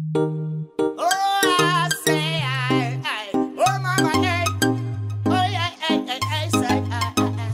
Oh, I say, I, I, oh, mama, hey. Oh, yeah, hey, hey, hey, say, I, I,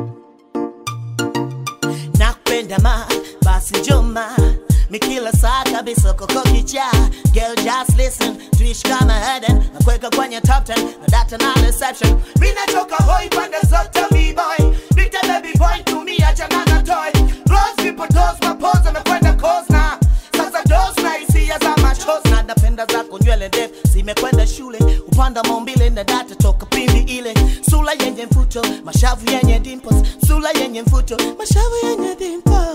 I. Nakupenda ma, basi njoma mi kila saa kabisa koko kicha Girl just listen, tuishi kama Eden Nakuweka kwenye top 10, na data na reception Mi natoka hoi pande zote b-boy Nite baby boy, tumia changana toy Rose vipotos, mapoza mekwenda kozna Sasa dos na hisia za machos Na napenda zako nywele ndefu zimekwenda shule Upanda maumbile na data toka pindi ile Sula yenye mfuto, mashavu yenye dimples Sula yenye mfuto, mashavu yenye dimples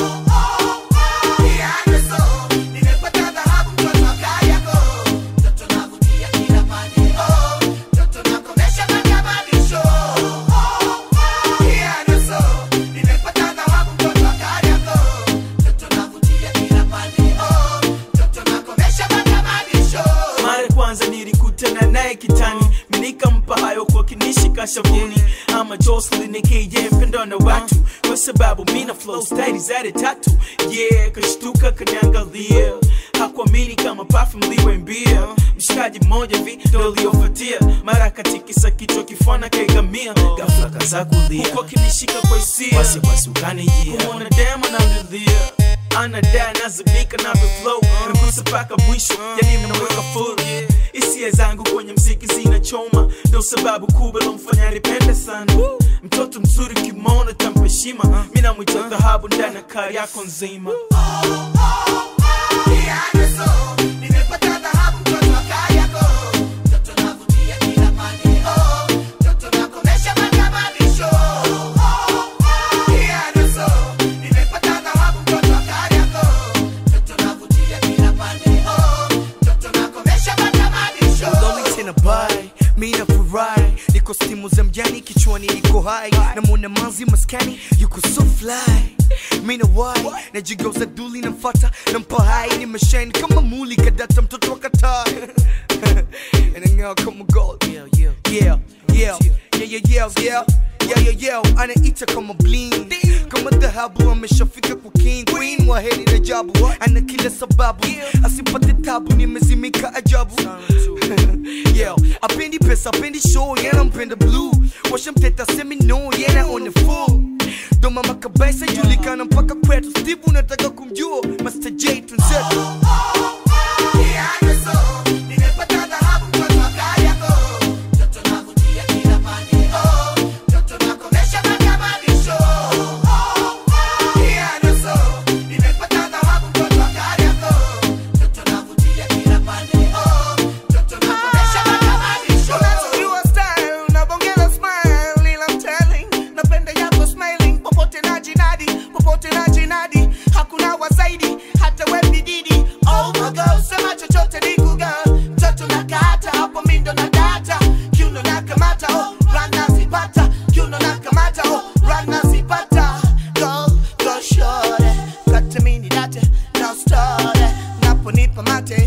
mara kwanza nilikutana naye kitani minikampa hayo kwa kinishika shavuni ama Jocelyn KJ mpendwa na watu kwa sababu mina flow style zade tatu yeah kashtuka kaniangalia hakuamini kama perfume liwe mbia mshikaji mmoja vi ndo uliofuatia mara katikisa kichwa kifana kaigamia ghafla kaza kulia huko kinishika kwa hisia wasiwasi ukanijia kumwona dema namlilia anadai nazimika navyo flow nagusa mpaka mwisho yani mnaweka full hisia zangu kwenye mziki zinachoma ndo sababu kubwa lomfanya nipende sana mtoto mzuri kimona tampa heshima mi namwita dhahabu ndani ya kari yako nzima Lolly tena bai mi nafurahi niko stimu za mjani kichwani niko hai namwona manzi maskani yuko so fly mi na wai najigeuza duli namfata nampa hai nimeshine kama muli kadata mtoto wa katai inang'aa kama gold yeah yeah yeah yeah yeah yeah yeah yeah yeah yeah anaita kama bling kama dhahabu ameshafika kwa king queen wa heri na jabu ana kila sababu asipate tabu nimezimika ajabu yeah apendi pesa apendi show yana mpenda blue washamteta semi no yana on the full ndo mama kabisa julikana mpaka kwetu steve unataka kumjua master j tunzetu Unajua style, unabongeza smile, ila I'm telling, napenda yako smiling, popote na jinadi, popote na jinadi, hakuna wa zaidi, hata we bididi. Oh my God, sema chochote ni kuga, mtoto na kata, hapo mi ndo na data, kiuno na kamata, oh, run nazipata, kiuno na kamata, oh, run nazipata. Go, go shorty, kata mini date, now start, naponipa mate,